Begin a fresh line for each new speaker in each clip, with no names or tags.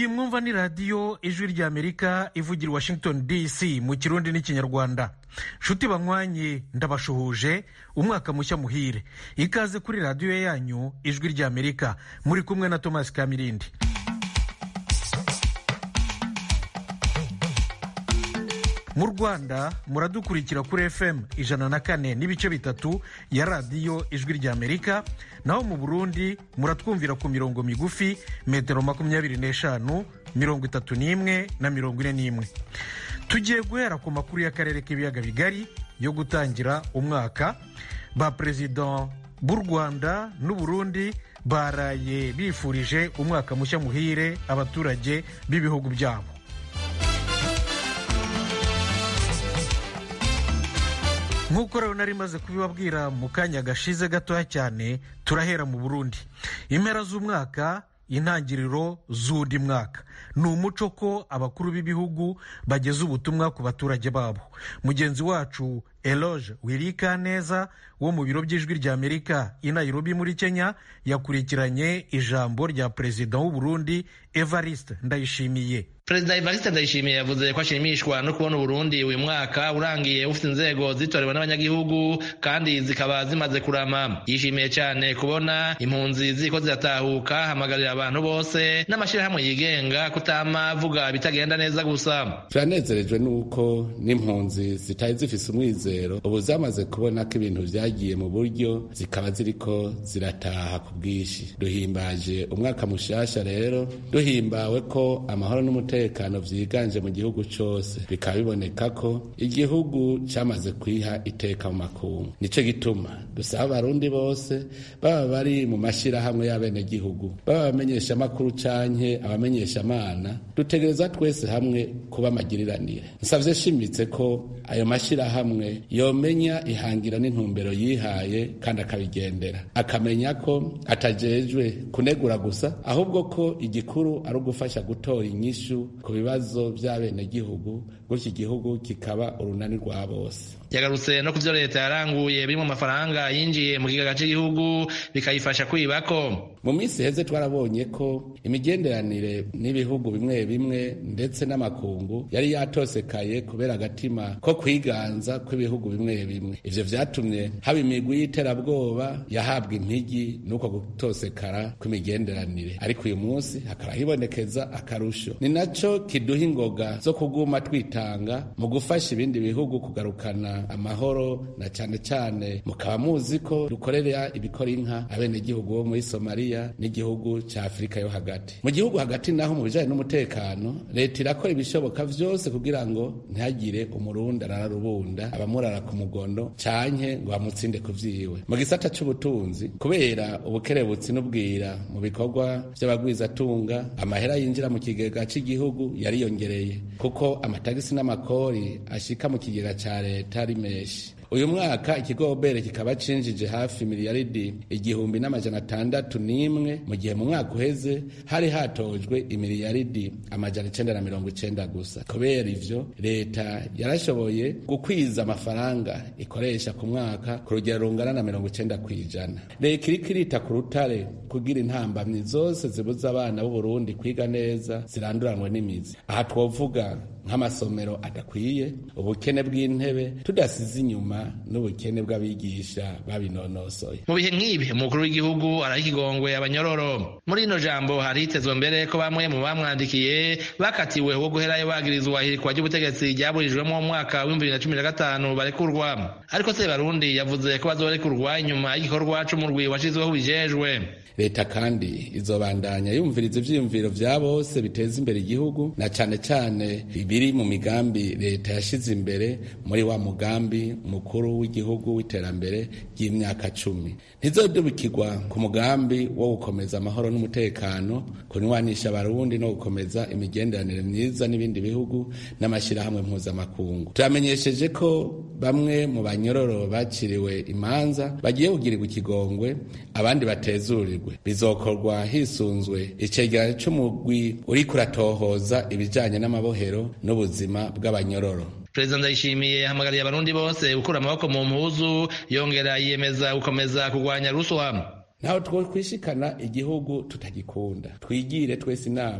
iyi mwumva ni radiyo ijwi ry'amerika ivugira washington dc mu kirundi n'ikinyarwanda nshuti banywanye ndabashuhuje umwaka mushya muhire ikaze kuri radiyo yanyu ijwi ry'amerika muri kumwe na thomas kamirindi mu rwanda muradukurikira kuri fm ijana na kane n'ibice bitatu ya radiyo ijwi ry'amerika naho mu burundi muratwumvira ku mirongo migufi metero makumyabiri n'eshanu mirongo itatu n'imwe na mirongo ine n'imwe tugiye guhera ku makuru y'akarere k'ibiyaga bigari yo gutangira umwaka ba perezida b'u rwanda n'uburundi baraye bifurije umwaka mushya muhire abaturage b'ibihugu byabo nk'uko rero nari maze kubibabwira mu kanya gashize gatoya cyane turahera mu burundi impera z'umwaka intangiriro z'undi mwaka ni umuco ko abakuru b'ibihugu bageza ubutumwa ku baturage babo mugenzi wacu eloge wirika neza wo mu biro by'ijwi ry'amerika i nairobi muri kenya yakurikiranye ijambo rya perezida w'u burundi evariste ndayishimiye
perezida evariste ndayishimiye yavuze ko ashimishwa no kubona uburundi uyu mwaka urangiye ufite inzego zitorewe n'abanyagihugu kandi zikaba zimaze kurama yishimiye cyane kubona impunzi ziko ziratahuka hamagarira abantu bose n'amashyirahamwe yigenga kutama avuga bitagenda neza gusa
turanezerejwe n'uko n'impunzi zitari zifise umwizero ubu zamaze kubona ko ibintu vyagiye mu buryo zikaba ziriko zirataha ku bwinshi duhimbaje umwaka mushasha rero duhimbawe ko amahoro n'umutekano vyiganje mu gihugu cose bikaba biboneka ko igihugu camaze kwiha iteka mu makungu nico gituma dusaba abarundi bose baba bari mu mashirahamwe y'abenegihugu baba abamenyesha amakuru canke abamenyesha amana dutegereza twese hamwe kuba amagiriranire nsavye shimitse ko ayo mashirahamwe yomenya ihangira n'intumbero yihaye kandi akabigendera akamenya ko atajejwe kunegura gusa ahubwo ko igikuru ari ugufasha gutora inyishu ku bibazo by'abenegihugu gutyo igihugu kikaba urunani rwa bose
yagarutse no ku byo leta yaranguye birimo amafaranga yinjiye mu kigega cy'igihugu bikayifasha kwibako
mu minsi heze twarabonye ko imigenderanire n'ibihugu bimwe bimwe ndetse n'amakungu yari yatosekaye kubera agatima ko kwiganza kw'ibihugu bimwe bimwe ivyo vyatumye haba imigwi y'iterabwoba yahabwa impigi n'uko gutosekara kw'imigenderanire ariko uyu munsi hakaba hibonekeza akarusho ni naco kiduha ingoga zo kuguma twitanga mu gufasha ibindi bihugu kugarukana amahoro na cane cane mukaba muzi ko dukorera ibikora inka abenegihugu bo muri somaliya n'igihugu ca afurika yo hagati mu gihugu hagati naho mu bijanye n'umutekano leta irakora ibishoboka vyose kugira ngo ntihagire umurundi arararubunda abamurara ku mugondo canke ngo bamutsinde ku vyiwe mu gisata c'ubutunzi kubera ubukerebutsi n'ubwira mu bikorwa vy'abagwizatunga amahera yinjira mu kigega c'igihugu yariyongereye kuko amatagisi n'amakori ashika mu kigega ca leta ari menshi uyu mwaka ikigobere kikaba cinjije hafi miliyaridi igihumbi n'amajana atandatu n'imwe mu gihe mu mwaka uheze hari hatojwe imiliyaridi amajana icenda na mirongo icenda gusa kubera ivyo leta yarashoboye gukwiza amafaranga ikoresha ku mwaka ku rugero rungana na mirongo icenda kw'ijana leta iriko irita ku rutare kugira intambamyi zose zibuza abana b'uburundi kwiga neza ziranduranwe n'imizi aha twovuga nk'amasomero adakwiye ubukene bw'intebe tudasize inyuma n'ubukene bw'abigisha babinonosoye
mu bihe nk'ibi umukuru w'igihugu araha ikigongwe abanyororo muri rino jambo hari hitezwe mbere ko bamwe mu bamwandikiye bakatiwe wo guherayo bagirizwa ihirikwa ry'ubutegetsi ryaburijwemo mu mwaka w'ibihumbi bibiri na cumi na gatanu barekurwa ariko se barundi yavuze ko bazorekurwa inyuma y'igikorwa c'umurwi washizweho bijejwe
leta kandi izobandanya yumviriza ivyiyumviro vya bose biteza imbere igihugu na cane cane biri mu migambi leta yashize imbere muri wa mugambi mukuru w'igihugu w'iterambere ry'imyaka cumi ntizodubikirwa ku mugambi wo gukomeza amahoro n'umutekano kunywanisha abarundi no gukomeza imigenderanire myiza n'ibindi bihugu n'amashirahamwe mpuzamakungu turamenyesheje ko bamwe mu banyororo baciriwe imanza bagiye kugirirwa ikigongwe abandi batezurirwe bizokorwa hisunzwe icegeranyo c'umugwi uriko uratohoza ibijanye n'amabohero n'ubuzima bw'abanyororo
perezida ndayishimiye yahamagariye abarundi bose gukura amaboko mu mpuzu yongera yiyemeza gukomeza kurwanya ruswa
ntaho twokwishikana igihugu tutagikunda twigire twese inama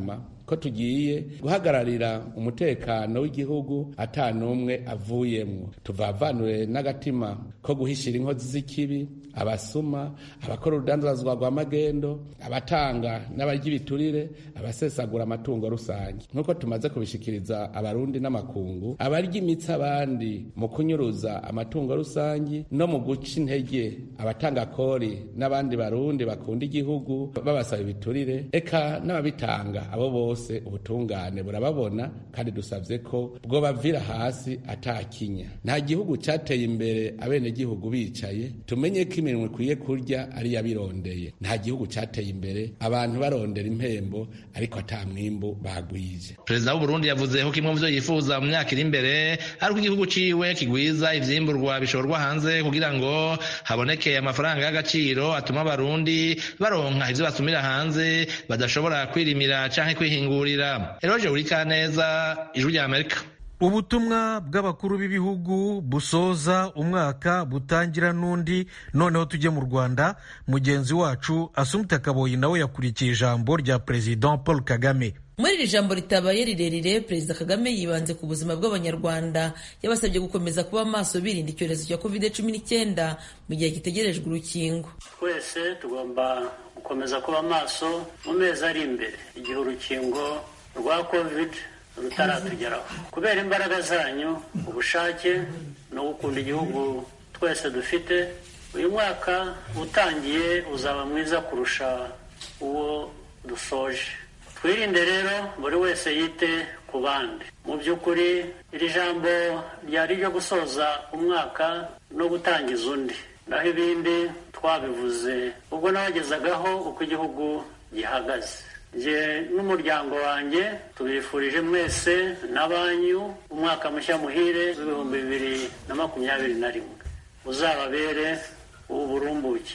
ko tugiye guhagararira umutekano w'igihugu ata n'umwe avuyemwo tuvavanure n'agatima ko guhishira inkozi z'ikibi abasuma abakora urudandazwa rwa magendo abatanga n'abarya ibiturire abasesagura amatungo rusange nk'uko tumaze kubishikiriza abarundi n'amakungu abarya imitsi abandi mu kunyuruza amatungo rusange no mu guca intege abatanga kori n'abandi barundi bakunda igihugu babasaba ibiturire eka n'ababitanga abo bose ubutungane burababona kandi dusabye ko bwo bavira hasi atakinya nta gihugu cyateye imbere abenegihugu bicaye tumenye ko imirimo ikwiye kurya ari yabirondeye nta gihugu cyateye imbere abantu barondera impembo ariko ata mwimbu bagwije
perezida w'uburundi yavuze ko kimwe mu byo yifuza mu myaka iri imbere ari uko igihugu ciwe kigwiza ivyimburwa bishorwa hanze kugira ngo haboneke amafaranga y'agaciro atuma abarundi baronka ivyo basumira hanze badashobora kwirimira canke kwihingurira eroje urikaneza ijwi rya amerika
ubutumwa bw'abakuru b'ibihugu busoza umwaka butangira n'undi noneho tujye mu rwanda mugenzi wacu asumta kaboyi nawe yakurikiye ijambo rya perezida paul kagame
muri iri jambo ritabaye rirerire perezida kagame yibanze ku buzima bw'abanyarwanda yabasabye gukomeza kuba maso birinda icyorezo cya covid cumi n'icyenda mu gihe gitegerejwe urukingo
twese tugomba gukomeza kuba maso mu mezi ari imbere igihe urukingo rwa covid rutaratugeraho kubera imbaraga zanyu ubushake no gukunda igihugu twese dufite uyu mwaka utangiye uzaba mwiza kurusha uwo dusoje twirinde rero buri wese yite ku bandi mu by'ukuri iri jambo ryari ryo gusoza umwaka no gutangiza undi naho ibindi twabivuze ubwo nabagezagaho uko igihugu gihagaze njye n'umuryango wanjye tubifurije mwese na banyu umwaka mushya muhire w'ibihumbi bibiri na makumyabiri na rimwe uzababere uw'uburumbuke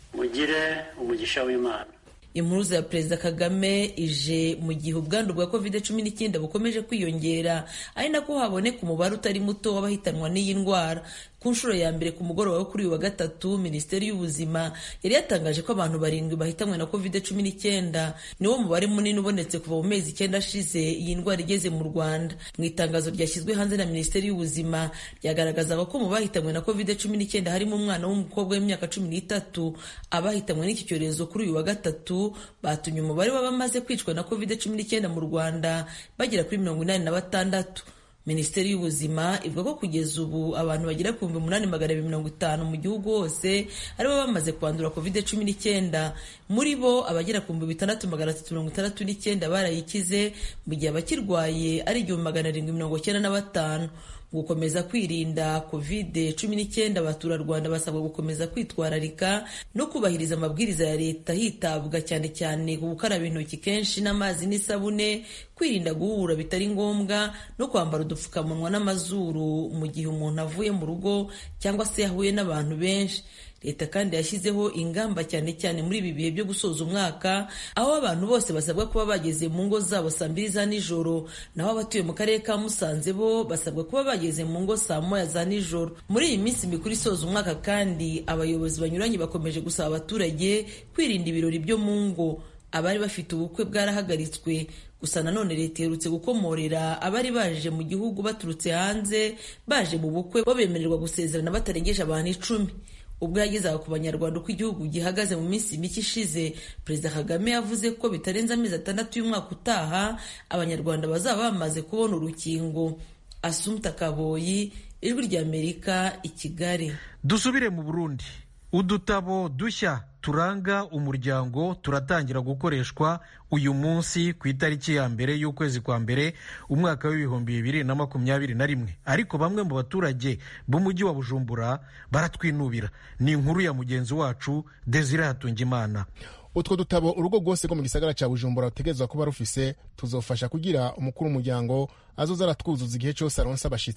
mugire umugisha w'imana
impuruza ya perezida kagame ije mu gihe ubwandu bwa covid cumi n'icyenda bukomeje kwiyongera ari nako haboneka umubare utari muto w'abahitanwa n'iyi ndwara ku nshuro ya mbere ku mugoroba wo kuri uyu wa gatatu minisiteri y'ubuzima yari yatangaje ko abantu barindwi bahitanwe na covid cumi n'icyenda niwo mubare munini ubonetse kuva mu mezi icyenda ashize iyi ndwara igeze mu rwanda mu itangazo ryashyizwe hanze na minisiteri y'ubuzima ryagaragazaga ko mu bahitanwe na covid cumi n'icyenda harimo umwana w'umukobwa w'imyaka cumi n'itatu abahitanwe n'iki cyorezo kuri uyu wa gatatu batumye umubare w'abamaze kwicwa na covid cumi n'icyenda mu rwanda bagera kuri mirongo inani na batandatu minisiteri y'ubuzima ivuga ko kugeza ubu abantu bagera ku bihumbi umunani magana abiri mirongo itanu mu gihugu hose aribo bamaze kwandura covid cumi n'icyenda muri bo abagera ku bihumbi bitandatu magana atatu mirongo itandatu n'icyenda barayikize mu gihe abakirwaye ari igihumbi magana arindwi mirongo icyenda na batanu mu gukomeza kwirinda covid cumi n'icyenda abaturarwanda basabwa gukomeza kwitwararika no kubahiriza amabwiriza ya leta hitabwa cyane cyane ku gukaraba intoki kenshi n'amazi n'isabune kwirinda guhura bitari ngombwa no kwambara udupfukamunwa n'amazuru mu gihe umuntu avuye mu rugo cyangwa se yahuye n'abantu benshi leta kandi yashyizeho ingamba cyane cyane muri ibi bihe byo gusoza umwaka aho abantu bose basabwa kuba bageze mu ngo zabo saa mbiri za nijoro naho abatuye mu karere ka musanze bo basabwa kuba bageze mu ngo saa moya za nijoro muri iyi minsi mikuru isoza umwaka kandi abayobozi banyuranye bakomeje gusaba abaturage kwirinda ibirori byo mu ngo abari bafite ubukwe bwarahagaritswe gusa nanone leta iherutse gukomorera abari baje mu gihugu baturutse hanze baje mu bukwe bo bemererwa gusezerana batarengeje abantu icumi ubwo yagezaga ku banyarwanda uko igihugu gihagaze mu minsi mike ishize perezida kagame yavuze ko bitarenze amezi atandatu y'umwaka utaha abanyarwanda bazaba bamaze kubona urukingo asumta kaboyi ijwi ry'amerika i kigali
dusubire mu burundi udutabo dushya turanga umuryango turatangira gukoreshwa uyu munsi ku itariki ya mbere y'ukwezi kwa mbere umwaka w'ibihumbi bibiri na makumyabiri na rimwe ariko bamwe mu baturage b'umujyi wa bujumbura baratwinubira ni inkuru ya mugenzi wacu desire hatungimana
utwo dutabo urugo rwose rwo mu gisagara cya bujumbura rutegerezwa kuba rufise tuzofasha kugira umukuru w'umuryango azoza aratwuzuza igihe cyose aronse abashyitsi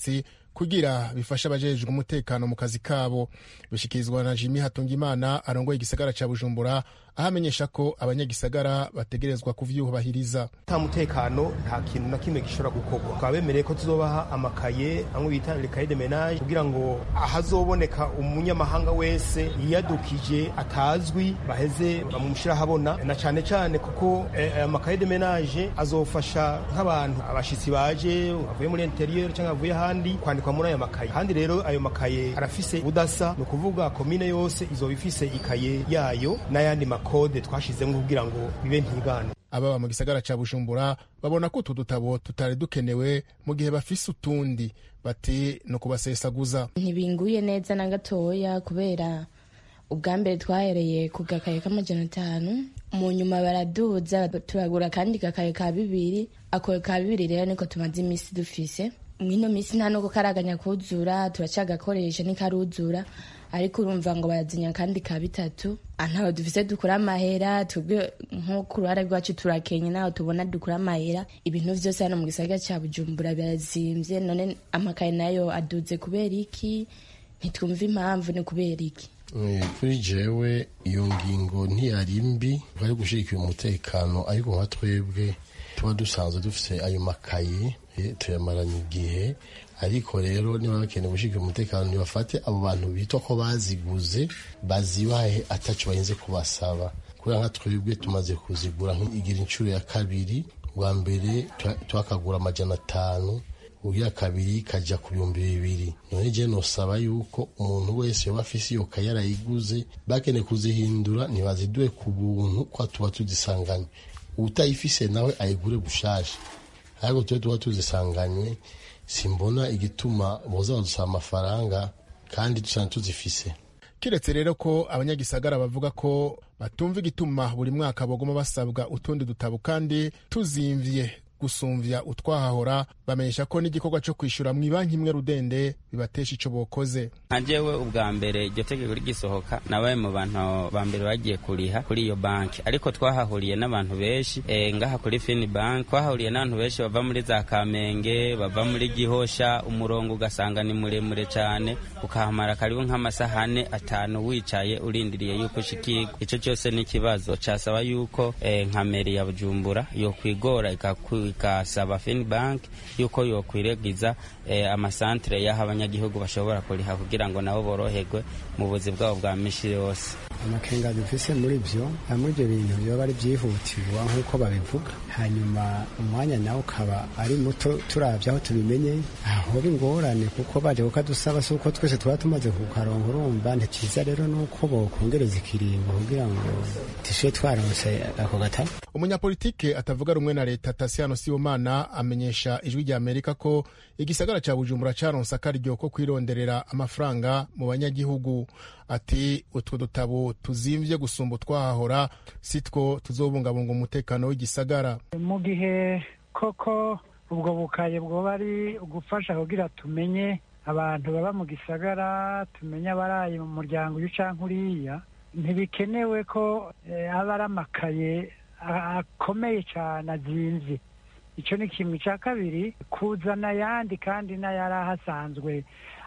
kugira bifashe abajejwe umutekano mu kazi kabo bishikirizwa na jimi hatungimana arongoye igisagara ca bujumbura aho amenyesha ko abanyagisagara bategerezwa kuvyubahiriza
nta mutekano nta kintu na kimwe gishobora gukorwa tukaba bemereye ko tuzobaha amakaye amwe bita lekaye de menage kugira ngo ahazoboneka umunyamahanga wese yiyadukije atazwi baheze bamushira habona na cane cane kuko aya makaye de menage azofasha nk'abantu abashitsi baje bavuye muri interieur cyangwa bavuye ahandi kwandikwa muri ayo makaye kandi rero ayo makaye arafise ubudasa ni ukuvuga komine yose izoba ifise ikaye yayo n'ayandi makode twashizemo kugira ngo bibe ntigane
ababa mu gisagara ca bujumbura babona ko utu dutabo tutari dukenewe mu gihe bafise utundi bati no kubasesaguza
ntibinguye neza na gatoya kubera ubwa mbere twahereye ku gakaye k'amajana atanu mu nyuma baraduza turagura akandi gakaye ka bibiri ako ka bibiri rero niko tumaze iminsi dufise mwino minsi nta no kukaraganya kuzura turacagakoresha ntikaruzura ariko urumva ngo barazinya kandi ka bitatu ntaho dufise dukura amahera twebwe nko ku ruhare rwacu turakenye naho tubona dukura amahera ibintu vyose hano mu gisagara ca bujumbura birazimvye none amakaye nayo aduze kubera iki ntitwumva impamvu ni kubera iki
kuri jewe iyo ngingo ntiyari mbi bari gushigikira umutekano ariko nka twebwe tuba dusanzwe dufite ayo makaye tuyamaranye igihe ariko rero niba bakeneye gushigikira umutekano ntibafate abo bantu bitwa ko baziguze bazibahe ataco bahinze kubasaba kubera nka twebwe tumaze kuzigura igira inshuro ya kabiri bwa mbere twakagura amajana atanu ubwa kabiri kajya ku bihumbi bibiri none je nosaba yuko umuntu wese yoba afise iyo kaye yarayiguze bakeneye kuzihindura ntibaziduhe ku buntu kwa tuba tuzisanganywe utayifise nawe ayigure gushasha ariko tube tuba tuzisanganywe simbona igituma boza badusaba amafaranga kandi dusanzwe tuzifise
kiretse rero ko abanyagisagara bavuga ko batumva igituma buri mwaka bagoma basabwa utundi dutabo kandi tuzimvye gusumvya utwahahora bamenyesha ko n'igikorwa co kwishura mu banki imwe rudende bibatesha ico bokoze
nka jewe ubwa mbere iryo tegeko rigisohoka nabaye mu bantu ba mbere bagiye kuriha kuri iyo banki ariko twahahuriye n'abantu benshi e, ngaha kuri fini banki twahahuriye n'abantu benshi bava muri za kamenge bava muri gihosha umurongo ugasanga ni muremure cane ukahamara karibu nk'amasaha ane atanu wicaye urindiriye yuko ushikirwa ico cyose ni ikibazo casaba yuko e, nka meri ya bujumbura yokwigora ikasaba fini banki yuko yokwiragiza e, amasantere y'aho abanyagihugu bashobora kuriha kugira ngo nabo boroherwe mu buzi bwabo bwa misi yose
amakenga dufise muri byo hamwe ibyo bintu byoba ari byihutirwa nk'uko babivuga hanyuma umwanya nawe ukaba ari muto turabye aho tubimenye ahoba ingorane kuko baje kukadusaba si uko twese tuba tumaze kukaronka urumva ntikiza rero nuko bokongereza ikiringo kugira ngo tishe twaronse ako gatabo
umunyapolitike atavuga rumwe na leta tasiano sibomana amenyesha ijwi rya amerika ko igisagara ca bujumbura caronse akaryo ko kwironderera amafaranga mu banyagihugu ati utwo dutabo tuzimvye gusumba utwahahora sitwo tuzobungabunga umutekano w'igisagara
mu gihe koko ubwo bukaye bwoba ari ugufasha kugira tumenye abantu baba mu gisagara tumenye abaraye mu muryango uyu canke uriya ntibikenewe ko aba ari amakaye akomeye cyane azimvye icyo ni kimwe cya kabiri kuzana ayandi kandi n'ayari ahasanzwe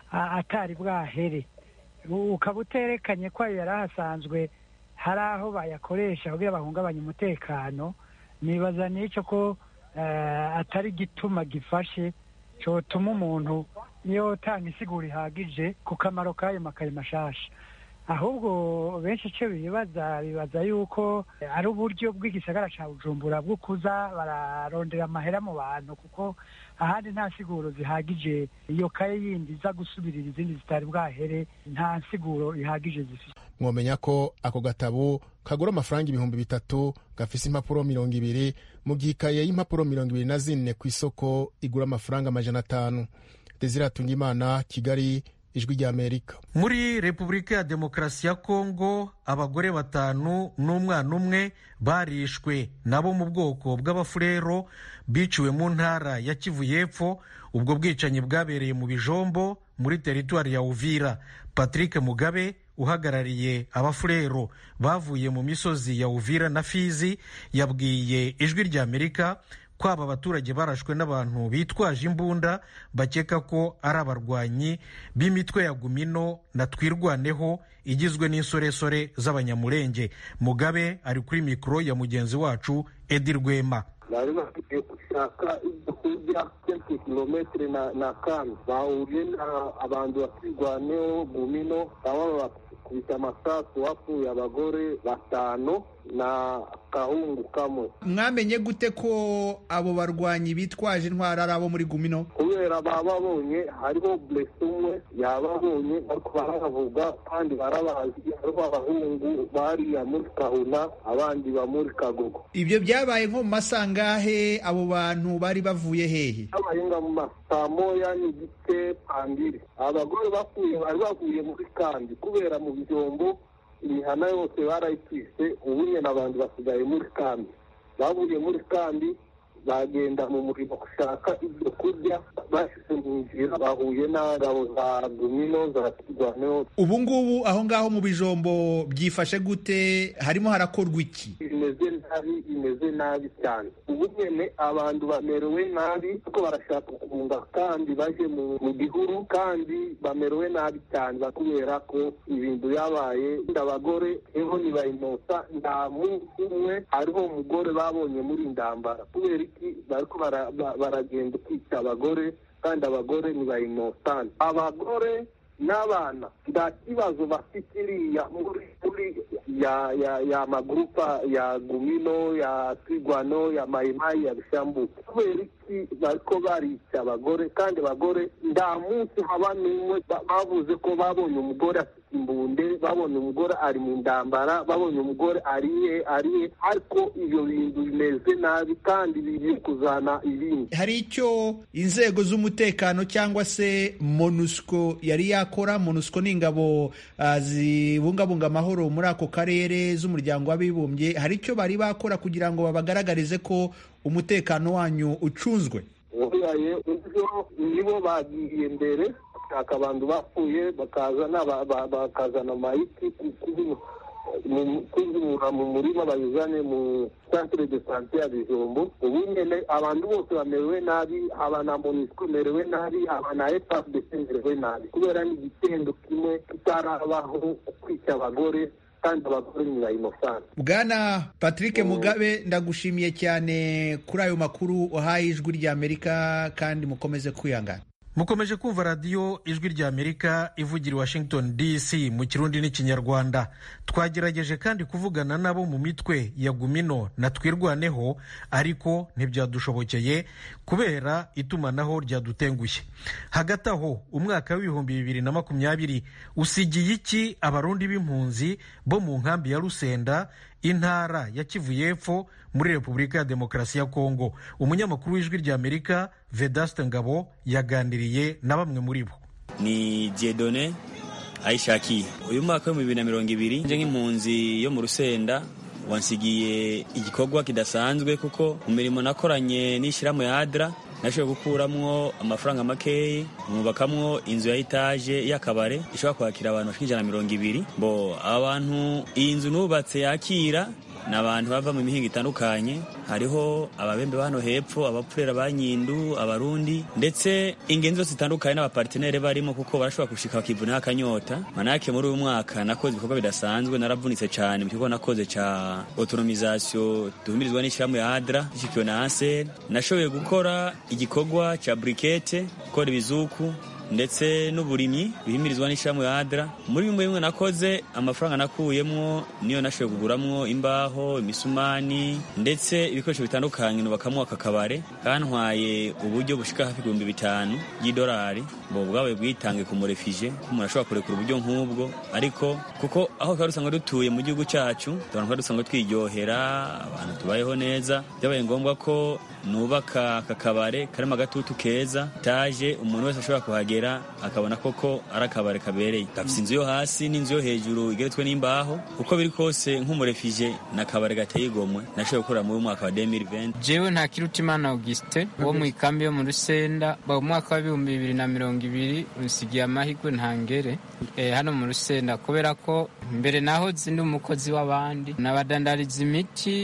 atari bwahere ukaba uterekanye ko ayo yari ahasanzwe hari aho bayakoresha kugira bahungabanye umutekano nibaza n'icyo ko atari gituma gifashe cyotuma umuntu yotanga isigura ihagije ku kamaro k'ayo makaye mashasha ahubwo benshi icyo bibaza bibaza yuko ari uburyo bw'igisagara cya bujumbura bwo kuza bararondera amahera mu bantu kuko ahandi nta siguro zihagije iyo kaye yindi iza gusubirira izindi zitari bwahere nta siguro ihagije zifite
mwomenya ko ako gatabo kagura amafaranga ibihumbi bitatu gafise impapuro mirongo ibiri mu gihe ikaye y'impapuro mirongo ibiri na zine ku isoko igura amafaranga amajana atanu desire atungimana kigali ijwi ry'amerika
muri repubulika ya demokarasi ya kongo abagore batanu n'umwana umwe barishwe nabo mu bwoko bw'abafurero biciwe mu ntara ya kivu y'epfo ubwo bwicanyi bwabereye mu bijombo muri teritwari ya uvira patrick mugabe uhagarariye abafurero bavuye mu misozi ya uvira na fizi yabwiye ijwi ry'amerika ko aba baturage barashwe n'abantu bitwaje imbunda bakeka ko ari abarwanyi b'imitwe ya gumino na twirwaneho igizwe n'insoresore z'abanyamurenge mugabe ari kuri mikoro ya mugenzi wacu edi rwema
bari bafite gushaka ibyo kurya kenshi kilometero na na kane bahuriye abantu bakirwaneho gumino baba bakubita amasasu wapfuye abagore batanu na kahungu kamwe
mwamenye gute ko abo barwanyi bitwaje intwaro ari abo muri gumino
kubera bababonye hariho buresi umwe yababonye ariko barabavuga kandi barabazi hariho abahungu bariya muri kahuna abandi ba muri kagogo
ibyo byabaye nko mu masangahe abo bantu bari bavuye hehe
habaye nka mu masaa moya n'igice pandiri abagore bapfuye bari bavuye muri kandi kubera mu bijombo imihana yose barayitwise ubu nyine abantu basigaye muri kambi bavuye muri kambi bagenda mu murimo gushaka ibyo kurya bashyize mu nzira bahuye n'ingabo za gumino za kirwaneho
ubu ngubu aho ngaho mu bijombo byifashe gute harimo harakorwa iki
bimeze nabi bimeze nabi cyane ubu nyine abantu bamerewe nabi kuko barashaka guhunga kandi baje mu gihuru kandi bamerewe nabi cyane kubera ko ibintu byabaye abagore eho ntibayinosa nta munsi umwe hariho umugore babonye muri ndambara kubera iki bariko baragenda kwica abagore kandi abagore ntibayinosane abagore n'abana nta kibazo bafite iriya muri muri ya ya ya magurupa ya gumino ya twigwano ya mayimayi ya bishambuke kubera iki bariko barica abagore kandi abagore nta munsi haba n'umwe bavuze ko babonye umugore afite imbunde babonye umugore ari mu ndambara babonye umugore ariye ariye ariko ibyo bintu bimeze nabi kandi bigiye kuzana ibindi
hari icyo inzego z'umutekano cyangwa se monusco yari yakora monusco ni ingabo uh, zibungabunga amahoro muri ako karere z'umuryango w'abibumbye hari icyo bari bakora kugira ngo babagaragarize ko umutekano wanyu ucunzwe
ubuyaye nibo bagiye mbere bashaka abantu bapfuye bakazana bakazana mayiti kuzimura mu murima bayizane mu centre de sante ya bijombo ubu nyene abantu bose bamerewe nabi aba na monisco merewe nabi aba na efapdc merewe nabi kubera ni igitendo kimwe kitarabaho kwica abagore kandi abagore ni bayinosana
bwana patrick mugabe ndagushimiye cyane kuri ayo makuru uhaye ijwi ry'amerika kandi mukomeze kwihangana
mukomeje kumva radiyo ijwi rya amerika ivugira i washington dc mu kirundi n'ikinyarwanda twagerageje kandi kuvugana nabo mu mitwe ya gumino na twirwaneho ariko ntibyadushobokeye kubera itumanaho ryadutengushye hagati aho umwaka w'ibihumbi bibiri na makumyabiri usigiye iki abarundi b'impunzi bo mu nkambi ya rusenda intara ya kivu y'epfo muri repubulika ya demokarasi ya kongo umunyamakuru w'ijwi rya amerika vedaste ngabo yaganiriye na bamwe muri bo
ni diedone ayishakiye uyu mwaka w'ibihumbi bibiri na mirongo ibiri nje nk'impunzi yo mu rusenda wansigiye igikorwa kidasanzwe kuko mu mirimo nakoranye n'ishyirahamwe ya adra nashoboye gukuramwo amafaranga makeyi mwubakamwo inzu ya etaje y'akabare ishobora kwakira abantu bashika ijana na mirongo ibiri bo abantu iyi nzu nubatse yakira ni abantu bava mu mihinga itandukanye hariho ababembe ba hano hepfo abapfurera ba nyindu abarundi ndetse ingeni zose zitandukanye n'abapartenere barimo kuko barashobora gushika bakivuna akanyota manake muri uyu mwaka nakoze ibikorwa bidasanzwe naravunitse cyane mu kigo nakoze ca autonomisation duhumirizwa n'ishyirahamwe ya adra ishikiwe na ansel nashoboye gukora igikorwa ca brikete gukora ibizuku ndetse n'uburimyi bihimirizwa n'ishyirahamwe ya adra muri bimwe bimwe nakoze amafaranga nakuyemwo niyo nashoboye kuguramwo imbaho imisumani ndetse ibikoresho bitandukanye nubakamwo aka kabare kantwaye uburyo bushika hafi ibihumbi bitanu by'idolari ngo bwabaye bwitange ku murefije ko umuntu ashobora kurekura uburyo nk'ubwo ariko kuko aho twari dusanzwe dutuye mu gihugu cyacu abantu twari dusanzwe twiryohera abantu tubayeho neza byabaye ngombwa ko nubaka aka kabare karimo agatutu keza taje umuntu wese ashobora kuhagera akabona koko ari akabare kabereye gafite inzu yo hasi n'inzu yo hejuru igeretswe n'imbaho uko biri kose nk'umurefije ni akabare gateye igomwe nashoboye gukorera muri mwaka wa 2020
jewe nta kirutimana augustin wo mu ikambi yo mu rusenda mu mwaka w'ibihumbi bibiri na mirongo ibiri unsigiye amahirwe ntangere eh, hano mu rusenda kubera ko mbere naho zindi umukozi w'abandi nabadandariza imiti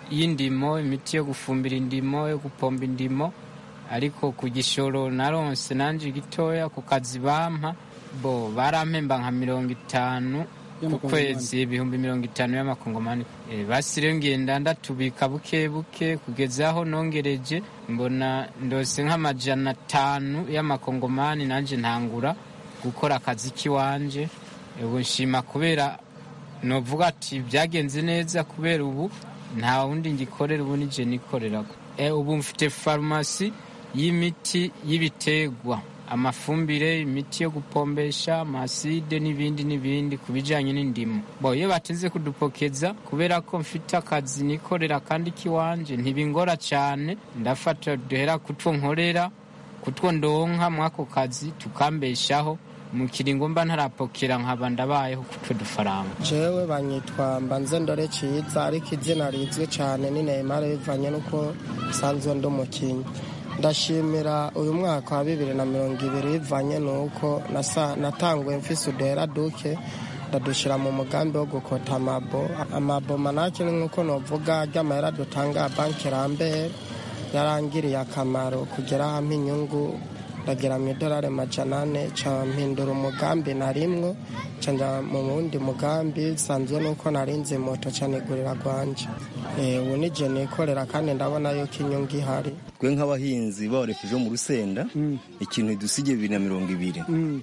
y'indimo imiti yo gufumbira indimo yo gupomba indimo ariko ku gishoro naronse nanje gitoya ku kazi bampa bo barampemba nka mirongo itanu ku kwezi ibihumbi mirongo itanu y'amakongomani e, basi rero ngenda ndatubika buke buke kugeza aho nongereje mbona ndose nk'amajana atanu y'amakongomani nanje ntangura gukora akazi k'iwanje ubu nshima kubera novuga ati byagenze neza kubera ubu nta wundi ngikorera ubu nije nikorera e, ubu mfite farumasi y'imiti y'ibiterwa amafumbire imiti yo gupombesha amaside n'ibindi n'ibindi ku bijyanye n'indimo bo iyo batinze kudupokeza kubera ko mfite akazi nikorera kandi k'iwanje ntibingora cyane ndafata duhera kutwo nkorera kutwo ndonka muri ako kazi tukambeshaho mu kiringo mba ntarapokera nkaba ndabayeho kutwo dufaranga
jewe banyitwa mbanze ndore ciza ariko izina rizwi cyane ni Neymar bivanye n'uko nsanzwe ndi umukinnyi ndashimira uyu mwaka wa bibiri na mirongo ibiri bivanye n'uko natanguye mfise uduhera duke ndadushyira mu mugambi wo gukota amabo amabo manake ni nk'uko novuga ry'amahera dutanga banki rambere yarangiriye akamaro kugera hamwe inyungu ndagira mu idolari majana ane ca mpindura umugambi narimwo ca nja mu wundi mugambi nsanzwe nuko narinze moto ca nigurira gwanje ubu nije nikorera kandi ndabona yuko inyungu ihari
twe nk'abahinzi bawarekeje mu rusenda ikintu dusigiye bibiri na mirongo ibiri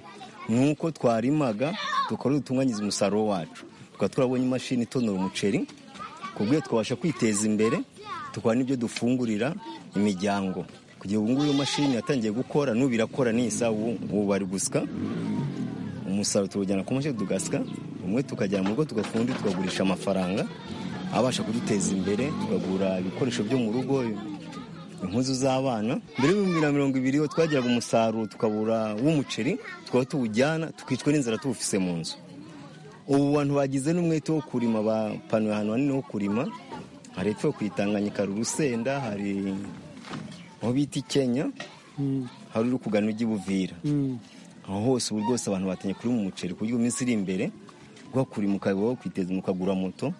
nuko twarimaga tukaba dutunganyiriza umusaruro wacu tukaba turabonye imashini itonora umuceri ku bw'iyo twabasha kwiteza imbere tukaba n'ibyo dufungurira imiryango kugira ubu ngubu iyo mashini yatangiye gukora n'ubu irakora nisa ubu bari gusya umusaruro tuwujyana ku mashini tugasya umwe tukajyana mu rugo tugafundi tukagurisha amafaranga abasha kuduteza imbere tukagura ibikoresho byo mu rugo impuzu z'abana mbere y'ibihumbi na mirongo ibiri iyo twagiraga umusaruro tukabura w'umuceri tukaba tuwujyana tukicwa n'inzara tuwufise mu nzu ubu bantu bagize n'umwete wo kurima bapanuye ahantu hanini ho kurima hari epfo kwitanganyika hari urusenda hari aho bita i kenya hari uri kugana ujya ibuvira aho hose ubu rwose abantu batangiye kurima umuceri ku buryo iminsi iri imbere guhakurima ukaba kwiteza ukagura moto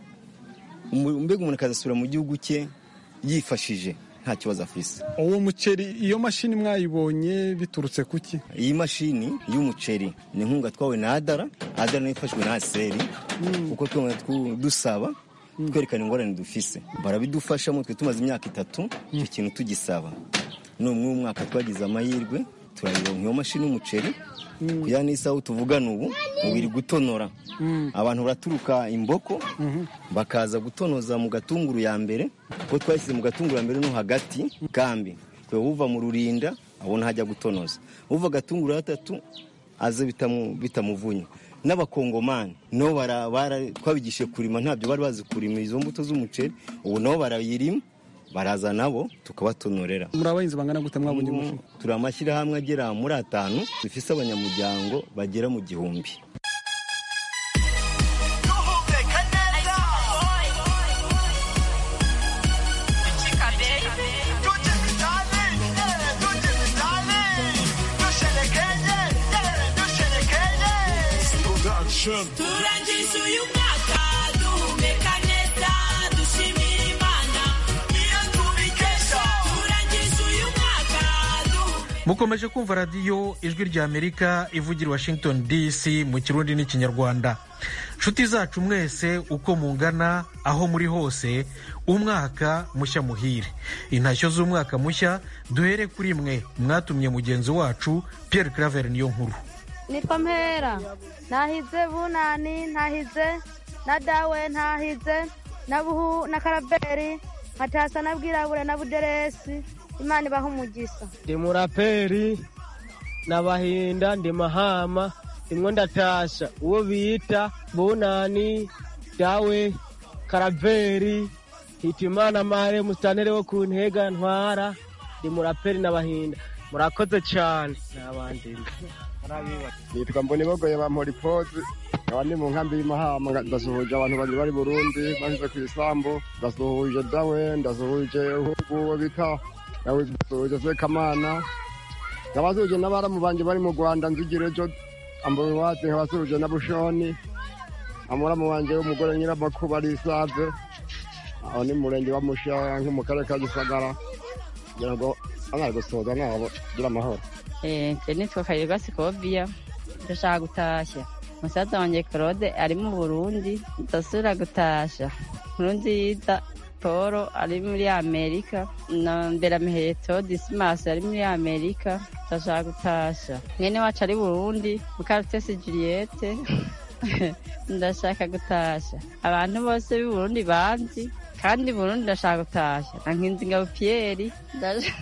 mbega umuntu akazasubira mu gihugu cye yifashije nta kibazo afise
uwo muceri iyo mashini mwayibonye biturutse kuki
iyi mashini y'umuceri ni inkunga twawe na adara adara nayo ifashwe na aseri kuko twabona dusaba twerekana ingorane dufise barabidufashamo twe tumaze imyaka itatu icyo kintu tugisaba n'umwe w'umwaka twagize amahirwe turayironka iyo mashini y'umuceri kugira n'isaha tuvugana ubu ubiri gutonora abantu baraturuka imboko bakaza gutonoza mu gatunguru ya mbere kuko twashyize mu gatunguru ya mbere no hagati kambi twe uva mu rurinda abona hajya gutonoza uva agatunguru gatatu aze bitamuvunya n'abakongomani nabo twabigishije kurima ntabyo bari bazi kurima izo mbuto z'umuceri ubu nabo barayirima baraza nabo tukabatonorera
muri abahinzi bangana gute mwabonye umufu
turi amashyirahamwe agera muri atanu dufise abanyamuryango bagera mu gihumbi
turangije uyu mwaka duhumeka neza dushimira imana niyo tubikesha turangije uyu mwaka
mukomeje kumva radiyo ijwi rya amerika ivugira washington dc mu kirundi n'ikinyarwanda nshuti zacu mwese uko mungana aho muri hose umwaka mushya muhire intashyo z'umwaka mushya duhere kuri mwe mwatumye mugenzi wacu Pierre claver niyo nkuru
nitwa mpera ntahize bunani ntahize na dawe ntahize na buhu na karaberi nkatasa na bwirabure na buderesi imana ibaha umugisa
ndi muraperi nabahinda ndi mahama ndimwo ndatasha uwo bita bunani dawe karaveri hitimana mare musitanere wo ku ntega ntwara ndi muraperi nabahinda murakoze cyane n'abandi
nitwa mbonibogoye ba moripozi nkaba ndi mu nkambi y'imahama ndasuhuje abantu bari bari burundi bashyize ku isambu ndasuhuje dawe ndasuhuje uhugu uwo bita ndasuhuje sekamana nkabasuhuje n'abaramu banje bari mu rwanda nzigira ejo ambaye watsi nkabasuhuje na bushoni amuramu wanje w'umugore nyiramakuba ari isave aho ni mu murenge wa musha nko mu karere ka gisagara kugira ngo abana gusoza nabo kugira amahoro
Eh, je nitwa Kayirwa Sikobia ndashaka gutashya musaza wanje Claude ari mu Burundi ndasubira gutasha Nkurunziza Paul ari muri Amerika na Mberamuheto Dismas ari muri Amerika ndashaka gutasha mwene wacu ari Burundi Mukarutesi Juliette ndashaka gutasha abantu bose b'i Burundi banzi kandi Burundi ndashaka gutasha na Nkinzingabo Pierre ndash-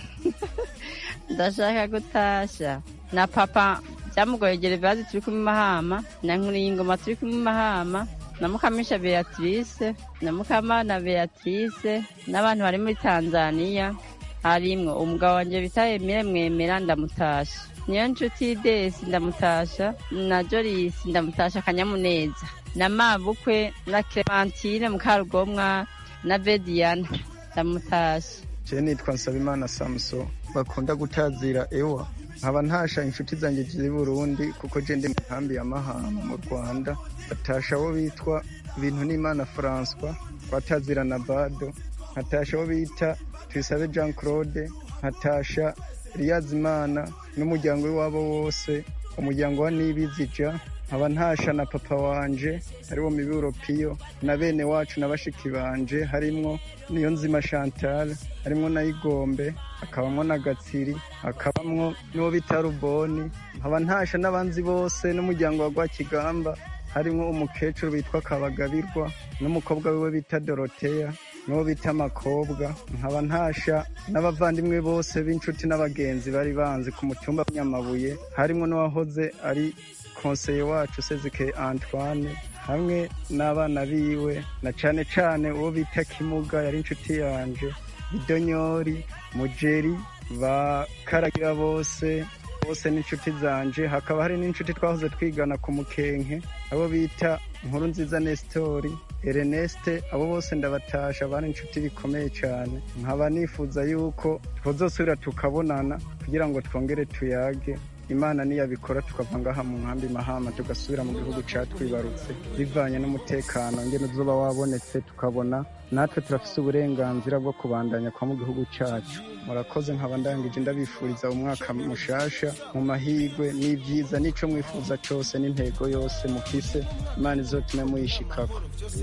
ndashaka gutasha na papa byamugoye Gervase turi kumwe Mahama na Nkuriyingoma turi kumwe Mahama na Mukamisha Beatrice na Mukamana Beatrice n'abantu bari muri Tanzania harimwo umugabo wanje bita Emile Mwemera ndamutasha niyo nshuti Desi ndamutasha na Jolis ndamutasha akanyamuneza na Mabukwe na Clementine Mukarugomwa na Bediana ndamutasha
je nitwa nsabimana samuso bakunda gutazira ewa nkaba ntasha inshuti zanjye z'i burundi kuko je ndi mu nkambi ya mahama mu rwanda batasha abo bitwa bintu n'imana françois batazira na bado nkatasha abo bita tuyisabe jean claude nkatasha riyazimana n'umuryango w'iwabo wose umuryango wa nibizija nkaba ntasha na papa wanje ariwo miburo piyo na bene wacu na bashiki banje harimwo niyo nzima chantal harimwo na igombe hakabamwo na gatsiri hakabamwo n'uwo bita ruboni nkaba ntasha n'abanzi bose n'umuryango wa rwakigamba harimwo umukecuru witwa kabagabirwa n'umukobwa wiwe bita doroteya n'uwo bita amakobwa nkaba ntasha n'abavandimwe bose b'inshuti n'abagenzi bari banzi ku mutumba w'Nyamabuye harimwo n'uwahoze ari konseye wacu sezike antoine hamwe n'abana biwe na cane cane uwo bita kimuga yari inshuti yanje bidonyori mujeri bakaragira bose bose n'inshuti zanje hakaba hari n'inshuti twahoze twigana ku mukenke abo bita nkuru nziza nestori Erneste abo bose ndabatasha bari inshuti bikomeye cyane nkaba nifuza yuko twazosubira tukabonana kugira ngo twongere tuyage imana niyabikora tukava ngaha mu nkambi mahama tugasubira mu gihugu catwibarutse bivanye n'umutekano ngene uzoba wabonetse tukabona natwe turafise uburenganzira bwo kubandanya kwa mu gihugu cacu murakoze nkaba ndangije ndabifuriza umwaka mushasha mu mahigwe n'ivyiza n'ico mwifuza cose n'intego yose mufise imana izotume muyishikako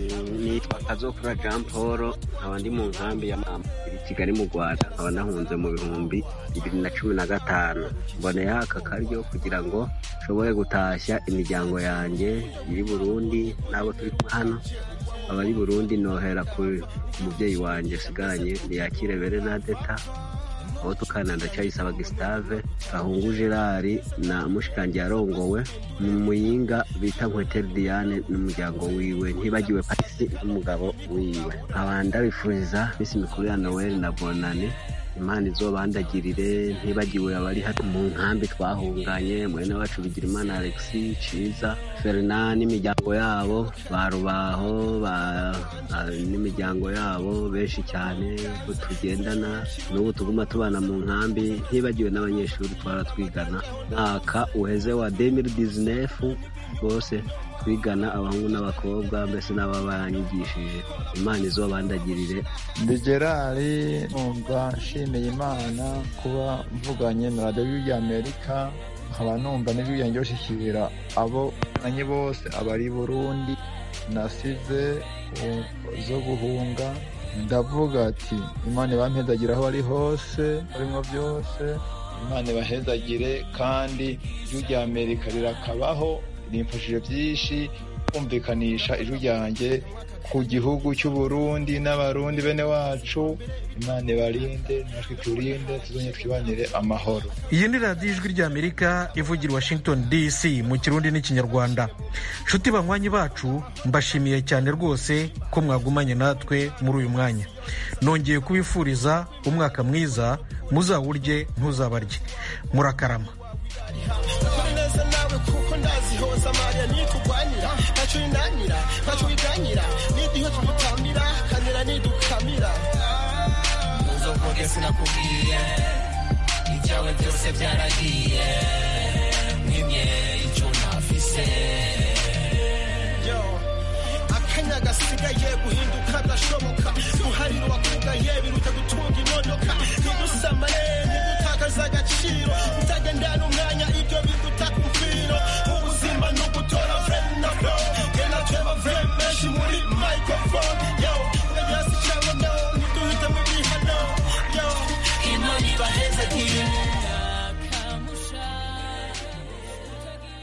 nitwa kazokura jean paul nkaba ndi mu nkambi ya mama iri kigali mu rwanda nkaba nahunze mu bihumbi bibiri na cumi na gatanu mboneyeho aka karyo kugira ngo nshobore gutashya imiryango yanjye iri burundi n'abo turi kumwe hano abari burundi nohera ku mubyeyi wanjye asigaranye ntiyakire berenadeta aho tukana ndacyayisaba gisitave gahungu gerard na mushikangi yarongowe mu muyinga bita nkweteri diane n'umuryango wiwe ntibagiwe patisi n'umugabo wiwe nkaba ndabifuriza minsi mikuru ya noel na bonane imana izobandagirire ntibagiwe abari hano mu nkambi twahunganye mwene wacu bigira imana alexi ciza ferina n'imiryango yabo ba rubaho ba- ba- n'imiryango yabo benshi cyane ko tugendana n'ubu tuguma tubana mu nkambi ntibagiwe n'abanyeshuri twara twigana mwaka uheze wa 2019 bose twigana abahungu n'abakobwa mbese n'ababanyigishije imana izobandagirire
ndi gerari numva nshimiye imana kuba mvuganye na radiyo y'amerika nkaba numva n'ijwi ryanjye bashikira abo nanye bose abari i burundi nasize u- zo guhunga ndavuga ati imana ibampezagire aho bari hose barimo byose imana ibahezagire kandi ijwi rya amerika rirakabaho rimfashije byinshi kumvikanisha ijwi ryanjye ku gihugu cy'u Burundi n'abarundi bene wacu imana ibarinde natwe turinde tuzongere twibanire amahoro
iyi ni radiyo ijwi ry'amerika ivugira i washington dc mu kirundi n'ikinyarwanda nshuti banywanyi bacu mbashimiye cyane rwose ko mwagumanye natwe muri uyu mwanya nongeye kubifuriza umwaka mwiza muzawurye ntuzabarye murakarama
neza nawe kuko ndazihoza mariya niturwanira ntacyo winanira ntacyo wiganyira nidiho tumutamira kanira nidukamira
uzovuge sinakubwiye ibyawe byose byaragiye